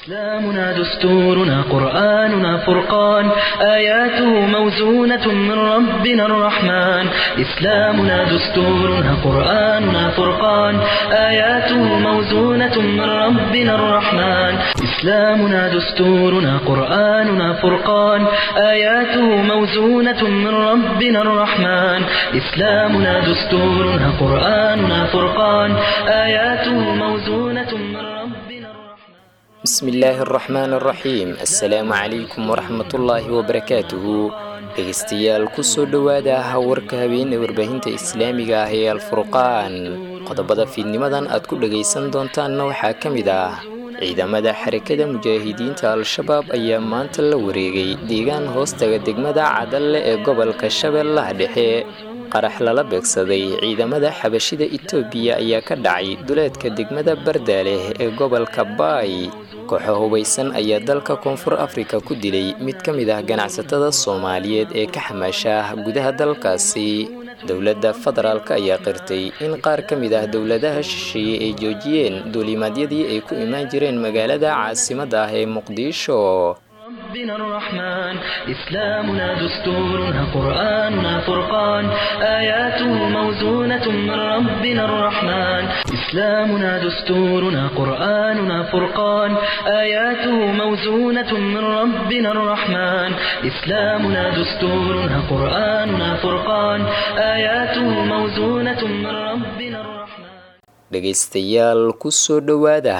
إسلامنا دستورنا قرآننا فرقان آياته موزونة من ربنا الرحمن إسلامنا دستورنا قرآننا فرقان آياته موزونة من ربنا الرحمن إسلامنا دستورنا قرآننا فرقان آياته موزونة من ربنا الرحمن إسلامنا دستورنا قرآننا فرقان آياته موزونة من ربنا الرحمن بسم illaahi araxmaan araxiim assalaamu calaykum waraxmatullaahi wabarakaatuhu dhegeystayaal kusoo dhowaada warka habeene warbaahinta islaamiga ah ee alfurqaan qodobada fiidnimadan aad ku dhagaysan doontaanna waxaa ka mid ah ciidamada xarakada mujaahidiinta al-shabaab ayaa maanta la wareegay deegaan hoostaga degmada cadalle ee gobolka shabeellaha dhexe qarax lala beegsaday ciidamada xabashida itoobiya ayaa ka dhacay duleedka degmada bardaaleh ee gobolka baay kooxo hubaysan ayaa dalka koonfur afrika ku dilay mid ka mid ah ganacsatada soomaaliyeed ee ka xamaasha gudaha dalkaasi dowladda federaalk ayaa qirtay in qaar ka mid ah dowladaha shisheeye ay joojiyeen duulimaadyadii ay ku imaan jireen magaalada caasimadda ah ee muqdisho ربنا الرحمن إسلامنا دستورنا قرآننا فرقان آياته موزونة من ربنا الرحمن إسلامنا دستورنا قرآننا فرقان آياته موزونة من ربنا الرحمن إسلامنا دستورنا قرآننا فرقان آياته موزونة من ربنا الرحمن dhegaystayaal kusoo dhowaada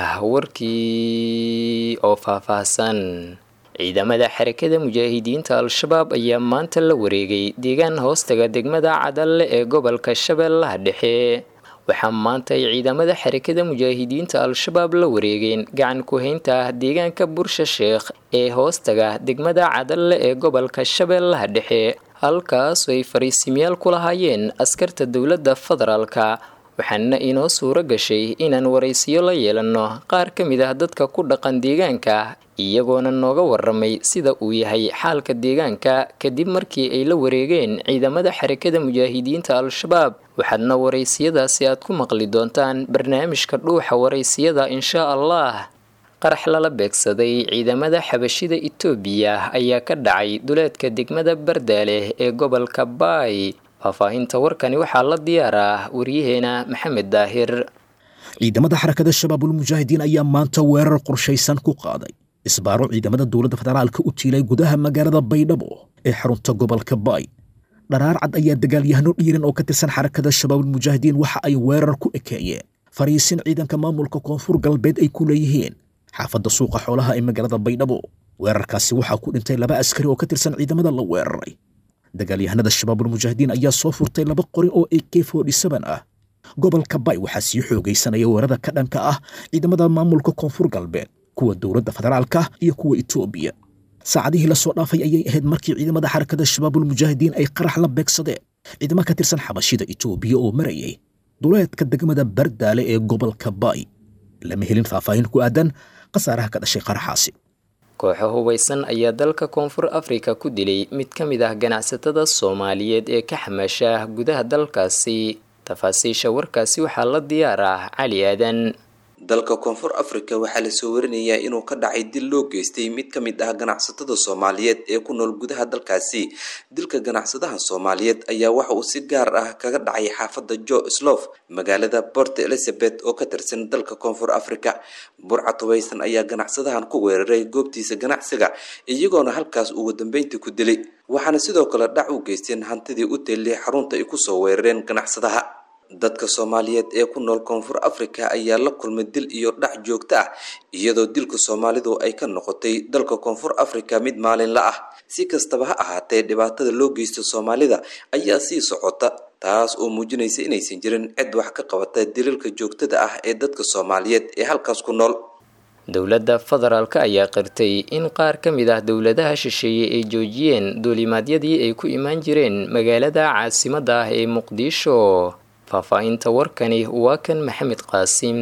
warkii oo faahfaahsan ciidamada xarakada mujaahidiinta al-shabaab ayaa maanta la wareegay deegaan hoostaga degmada cadalle ee gobolka shabeellaha dhexe waxaa maanta ay ciidamada xarakada mujaahidiinta al-shabaab la wareegeen gacan ku-haynta deegaanka bursha sheekh ee hoostaga degmada cadalle ee gobolka shabeellaha dhexe halkaas ay fariisimyaal ku lahaayeen askarta dowladda federaalka waxaana inoo suuro gashay inaan waraysiyo la yeelanno qaar ka mid ah dadka ku dhaqan deegaanka iyagoona nooga waramay sida uu yahay xaalka deegaanka kadib markii ay la wareegeen ciidamada xarakada mujaahidiinta al-shabaab waxaadna waraysiyadaasi aad ku maqli doontaan barnaamijka dhuuxa waraysiyada inshaa allah qarax lala beegsaday ciidamada xabashida itoobiya ayaa ka dhacay duleedka degmada bardaaleh ee gobolka baay faahfaahinta warkani waxaa la diyaaraa waryaheena maxamed daahir ciidamada xarakada shabaabulmujaahidiin ayaa maanta weerar qorshaysan ku qaaday isbaaro ciidamada dowladda federaalka u tiilay gudaha magaalada baydhabo ee xarunta gobolka baay dharaar cad ayaa dagaalyahano dhiiran oo ka tirsan xarakada shabaabulmujaahidiin waxa ay weerar ku ekeeyeen fariisin ciidanka maamulka koonfur galbeed ay ku leeyihiin xaafadda suuqa xoolaha ee magaalada baydhabo weerarkaasi waxaa ku dhintay laba askari oo ka tirsan ciidamada la weeraray dagaalyahanada shabaabulmujaahidiin ayaa soo furtay laba qori oo ak ah gobolka bay waxaa sii xoogaysanaya weerada ka dhanka ah ciidamada maamulka koonfur galbeed kuwa dowladda federaalka iyo kuwa itoobiya saacadihii lasoo dhaafay ayay ahayd markii ciidamada xarakada shabaabulmujaahidiin ay qarax la beegsadeen ciidamo ka tirsan xabashida itoobiya oo marayay duleedka degmada bardaale ee gobolka bay lama helin faahfaahin ku aadan khasaaraha ka dhashay qaraxaasi kooxo hubaysan ayaa dalka koonfur afrika ku dilay mid ka mid ah ganacsatada soomaaliyeed ee ka xamaasha gudaha dalkaasi tafaasiisha warkaasi waxaa la diyaar ah cali aadan dalka koonfur afrika waxaa lasoo warinayaa inuu ka dhacay dil loo geystay mid ka mid ah ganacsatada soomaaliyeed ee ku nool gudaha dalkaasi dilka ganacsadaha soomaaliyeed ayaa waxa uu si gaar ah kaga dhacay xaafadda jo slof magaalada port elizabeth oo ka tirsan dalka koonfur afrika burcad hubaysan ayaa ganacsadahan ku weeraray goobtiisa ganacsiga iyagoona halkaas ugu dambeyntii ku dilay waxaana sidoo kale dhac u geysteen hantidii u teellay xarunta ay kusoo weerareen ganacsadaha dadka soomaaliyeed ee ku nool koonfur afrika ayaa la kulmay dil iyo dhac joogto ah iyadoo dilka soomaalidu ay ka noqotay dalka koonfur afrika mid maalinla ah si kastaba ha ahaatee dhibaatada loo geysto soomaalida ayaa sii socota taas oo muujinaysa inaysan jirin cid wax ka qabata dilalka joogtada ah ee dadka soomaaliyeed ee halkaas ku nool dowladda federaalk ayaa qirtay in qaar ka mid ah dowladaha shisheeye ay joojiyeen duulimaadyadii ay ku imaan jireen magaalada caasimadda ah ee muqdisho faahfaahinta warkani waa kan maxamed qaasim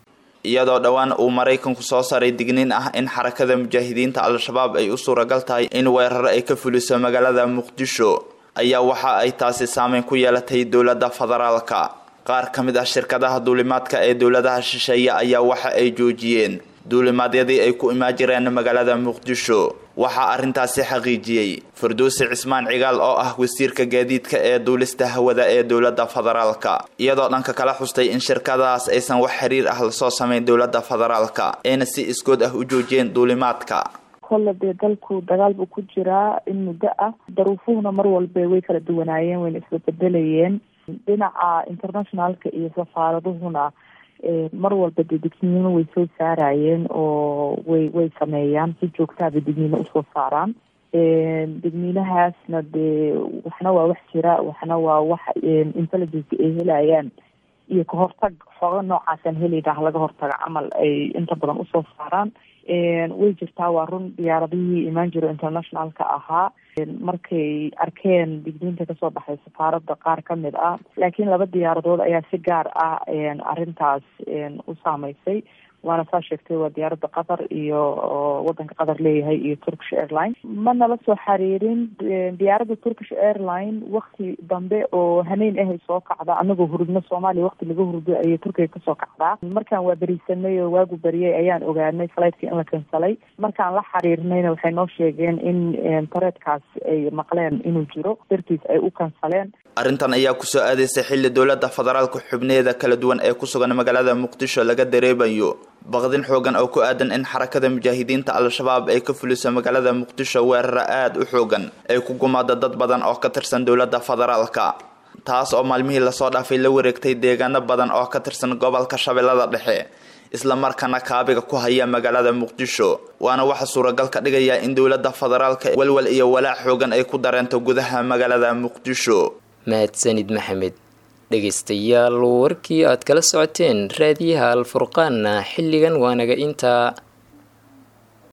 iyadoo dhowaan uu maraykanku soo saaray digniin ah in xarakada mujaahidiinta al-shabaab ay u suuragal tahay in weeraro ay ka fuliso magaalada muqdisho ayaa waxa ay taasi saameyn ku yeelatay dowladda federaalka qaar ka mid ah shirkadaha duulimaadka ee dowladaha shisheeye ayaa waxa ay joojiyeen duulimaadyadii ay ku imaan jireen magaalada muqdisho waxaa arrintaasi xaqiijiyey farduusi cismaan cigaal oo ah wasiirka gaadiidka ee duulista hawada ee dowladda federaalka iyadoo dhanka kala xustay in shirkadaas aysan wax xiriir ah lasoo samayn dowladda federaalka ayna si iskood ah u joojiyeen duulimaadka kolle dee dalku dagaal buu ku jiraa in muddo ah daruufuhuna mar walba way kala duwanaayeen wayna isbabedelayeen dhinaca internationalka iyo safaaraduhuna mar walba dee degniimo way soo saarayeen oo way way sameeyaan si joogtaaba degniino usoo saaraan degniinahaasna dee waxna waa wax jira waxna waa wax intelligence ay helayaan iyo kahortag xooga noocaasaan helayna laga hortaga camal ay inta badan usoo saaraan way jirtaa waa run diyaaradihii imaan jiro internationalka ahaa markay arkeen digniinta kasoo baxay safaarada qaar kamid ah laakiin laba diyaaradood ayaa si gaar ah arrintaas u saameysay waana saa sheegtay waa diyaaradda qatar iyo wadanka qatar leeyahay iyo turkish airline ma nala soo xariirin diyaaradda turkish airline wakti dambe oo haneyn ahay soo kacda anagoo hurudno soomaaliya wakti laga hurdo ayay turkiga kasoo kacdaa markaan waa berisanay oo waagu beriyay ayaan ogaanay flightki in la kansalay markaan la xiriirnayna waxay noo sheegeen in tareedkaas ay maqleen inuu jiro dartiis ay u kansaleen arrintan ayaa kusoo aadaysay xilli dowladda federaalka xubneeda kala duwan ee ku sugan magaalada muqdisho laga dareemayo baqdin xoogan oo ku aadan in xarakada mujaahidiinta al-shabaab ay ka fuliso magaalada muqdisho weerara aada u xoogan ay ku gumaado dad badan oo ka tirsan dowladda federaalka taas oo maalmihii lasoo dhaafay la wareegtay deegaano badan oo ka tirsan gobolka shabeellada dhexe isla markaana kaabiga ku haya magaalada muqdisho waana waxa suuragal ka dhigaya in dowladda federaalka walwal iyo walaac xoogan ay ku dareento gudaha magaalada muqdisho mahadsanid maxamed dhegaystayaal warkii aad kala socoteen raadiyaha alfurqaanna xilligan waanaga intaa